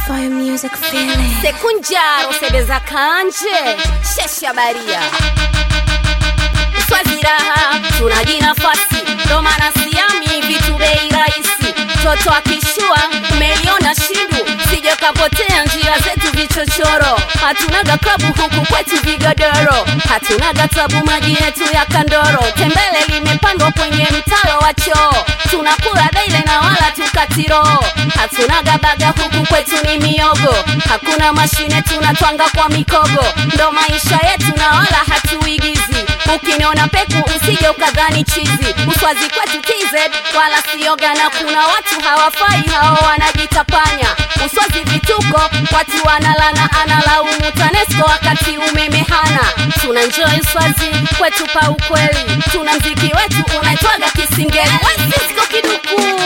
Fire music feeling. sekunjaro sebeza kanje shesha baria swazi raha tunaji nafasi ndo maana siami vitu bei rahisi toto akishua umeliona shindu sije kapotea njia zetu vichochoro hatunaga klabu huku kwetu vigodoro hatunaga tabu maji yetu ya kandoro tembele limepandwa kwenye mtalo wa choo tunakula daile na wala tukatiro hatunaga baga huku kwetu ni miogo hakuna mashine tunatwanga kwa mikogo ndo maisha yetu na wala hatuigizi ukiniona peku usije ukadhani chizi uswazi kwetu tz wala sioga na kuna watu hawafai hao wanajitapanya uswazi vituko watu wanalana analaumu tanesco wakati umeme hana tuna njoi uswazi kwetu pa ukweli tuna mziki wetu unaitwaga kisingeli wesisko kiduku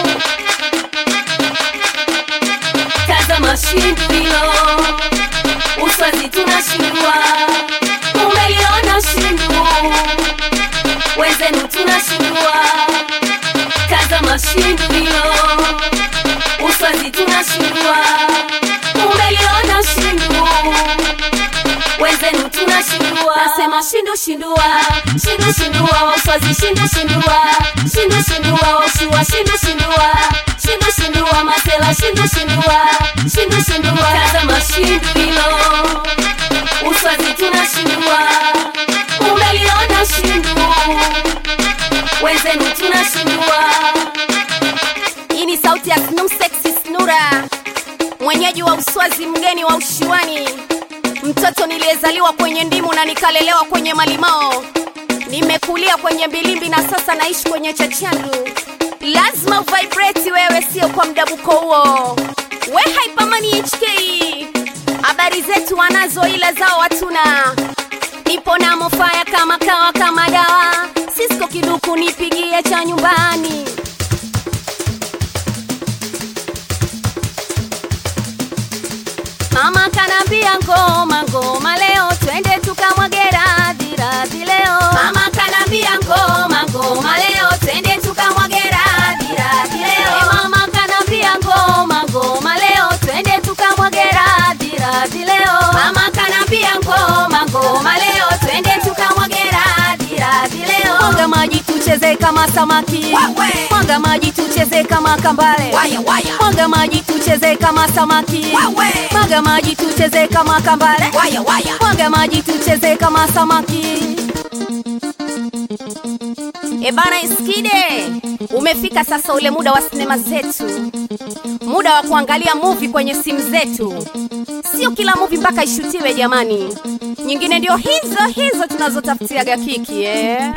tazama shindu hilo uswazi tunashindwa umeliona shindu wenzenu tunashindwa tazama shindu hilo uswazi tunashindwa umeliona shindu wenzenu tunashindwa nasema shindu shindua shindu shindua uswazi shindu shindua shindu shindua ushua shindu shindua shindu shindua masela shindu shindua shindu shindua tazama shindu hilo uswazi tunashindwa umeliona shindu wenzenu tunashindwa hii ni sauti ya Snum Sexy Snura, mwenyeji wa Uswazi, mgeni wa ushiwani, mtoto niliyezaliwa kwenye ndimu na nikalelewa kwenye malimao. Nimekulia kwenye mbilimbi na sasa naishi kwenye chachandu. Lazima uvibrate wewe, sio kwa mdabuko huo. We Hypermani HK, habari zetu wanazo, ila zao hatuna. Nipo na mofaya kama kawa kama dawa, Cisco kiduku nipigie cha nyumbani. Mama kanambia ngoma ngoma leo twende tukamwage radhi radhi leo. Mama kanambia ngoma ngoma leo twende tukamwage radhi radhi leo. E mama kanambia ngoma ngoma leo twende tukamwage radhi radhi leo. Mama kanambia ngoma ngoma leo twende tukamwage radhi radhi leo. Mwaga maji tucheze kama samaki. Wewe. Mwaga maji tucheze kama kambale. Waya, waya. Mwaga maji tucheze kama samaki. Wewe. Mwaga maji tucheze kama kambale. Waya, waya. Mwaga maji tucheze kama samaki. E bana Iskide, umefika sasa ule muda wa sinema zetu, muda wa kuangalia movie kwenye simu zetu. Sio kila movie mpaka ishutiwe jamani, nyingine ndio hizo hizo tunazotafutiaga kiki eh.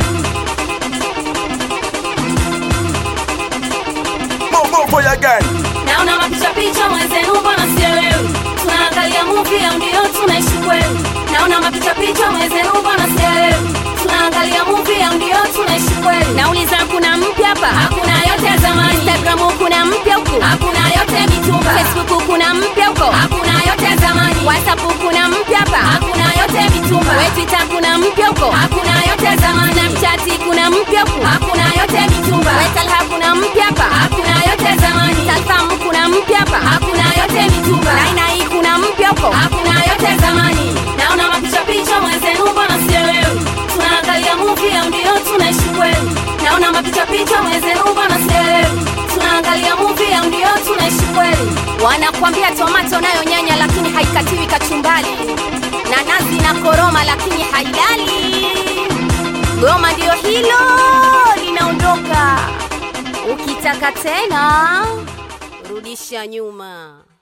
Bobo for your gang. Naona mapicha picha mwenzenu, mbona sielewi? Tunaangalia movie au ndio tunaishi kweli? Naona mapicha picha mwenzenu, mbona sielewi? Tunaangalia movie au ndio tunaishi kweli? Nauliza, kuna mpya hapa? Hakuna yote ya zamani. Instagram kuna mpya huku? Hakuna yote ya mitumba. Facebook kuna mpya huko? Hakuna yote ya zamani. WhatsApp kuna mpya hapa? Hakuna yote ya mitumba. We Twitter kuna mpya huko? Hakuna yote ya zamani. Snapchat kuna mpya huku? Hakuna yote ya mitumba. We Talha kuna mpya hapa? Hakuna yote ya zamani. Tasam kuna mpya hapa? Hakuna yote ya mitumba. Naina hii kuna mpya huko? Hakuna yote ya zamani. Naona mapicha picha mwenzenu, mbona sielewi? Tunaangalia movie au ndio tunaishi kweli? Naona mapicha picha mwenzenu, mbona sielewi? Tunaangalia movie au ndio tunaishi kweli? Wanakwambia tomato nayo nyanya, lakini haikatiwi kachumbali, na nazi na koroma, lakini hailali. Goma ndio hilo linaondoka. Ukitaka tena rudisha nyuma.